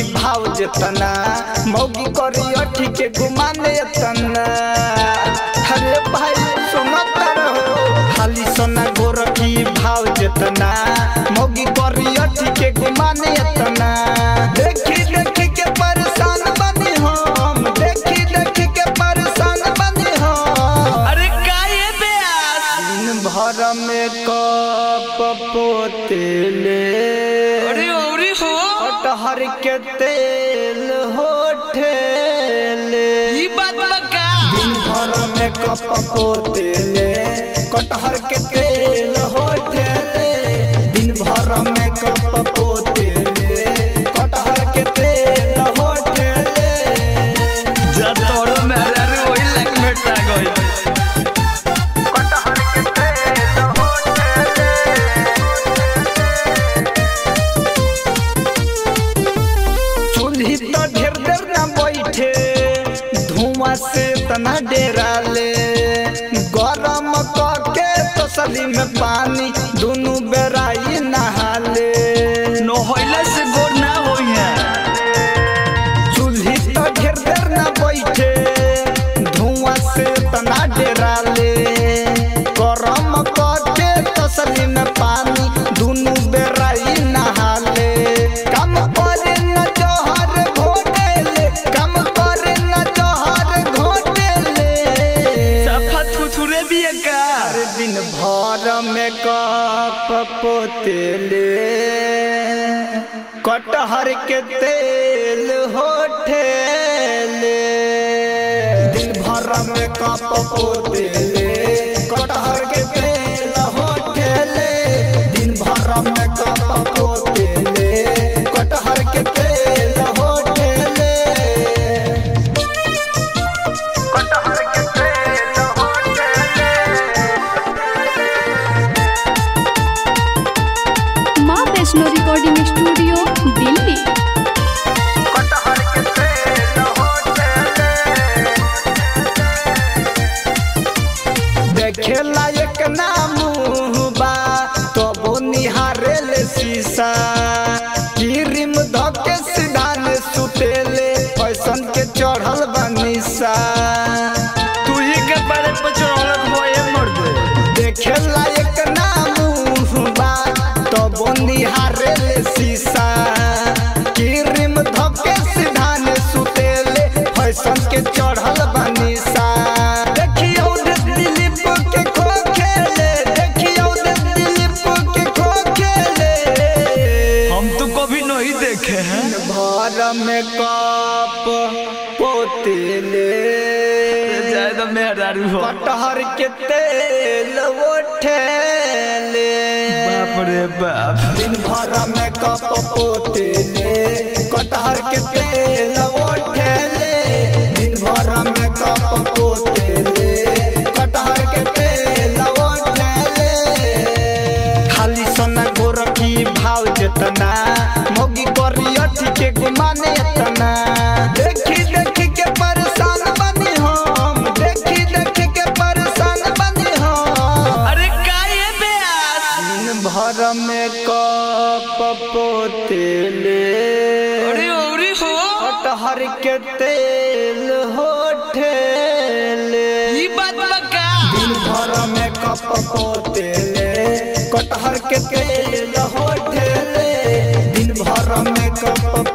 भाव जेतना मौगी करी अठी के गुमाने तना अरे भाई सुनत रहो खाली सोना गोरखी भाव जेतना मौगी करी अठी के गुमाने तना देखी देखी के परेशान बनी हम देखी देखी के परेशान बनी हम अरे का ये बेयास दिन भर में कप पोतेले अरे औरी हो कटहर के तेल होठेले ई बात बका दिन भर में कप पोतेले कटहर के तेल होठेले दिन भर में कप पोतेले कटहर के तेल होठेले जा तोरो मेरा रे वही लग में टा गई कटहर के तेल होठेले चूल्ही तो ढेर देर ना बैठे धुआं से तना डेरा ले गरम करके तसली में पानी दोनों बेराई नहाले नो होइला से गोर ना होई है चूल्ही तो ढेर देर ना बैठे धुआं से तना डेरा ले गरम करके तसली में पानी दोनों बेराई नहाले कम करे न जोहर घोटेले कम करे न जोहर घोटेले सफा थुथुरे भी है का हर दिन भर में कप पोतेले कटहर के तेल होठेले दिन भर में कप पोतेले कटहर के तेल होठेले दिन भर में कप पोतेले कटहर के तेल होठेले कटहर के तेल होठेले माँ वैष्णो रिकॉर्डिंग स्टूडियो दिल्ली कटहर के तेल होठेले देखे लायक ना मुहबा तो निहारे ले शीशा क्रीम धके सिधान सुतेले फैशन के चढ़ल बनिसा तू ही के बारे पर चढ़ल होए मर्द देखे लायक ना मुहबा तो निहारे ले शीशा क्रीम धके सिधान सुतेले फैशन के चढ़ल बनिसा देखियो दे दिलीप के खो खेले देखियो दे दिलीप के खो खेले हम तो कभी नहीं देखे हैं भर में कप पोतेले जाए तो मेहरारू हो कटहर के तेल उठेले बाप रे बाप दिन भर में कप पोतेले कटहर के तेल उठेले दिन भर में कप पोतेले कटहर के तेल उठेले खाली सोना गोरखी भाव जेतना मोगी करी अठी के गुमाने तना देखी देखी के परेशान बनी हम देखी देखी के परेशान बनी हम अरे का ये बेयास दिन भर में कप पोतेले अरे औरी हो कटहर के तेल होठेले ई बात बका दिन भर में कप पोतेले कटहर के तेल होठेले दिन भर में कप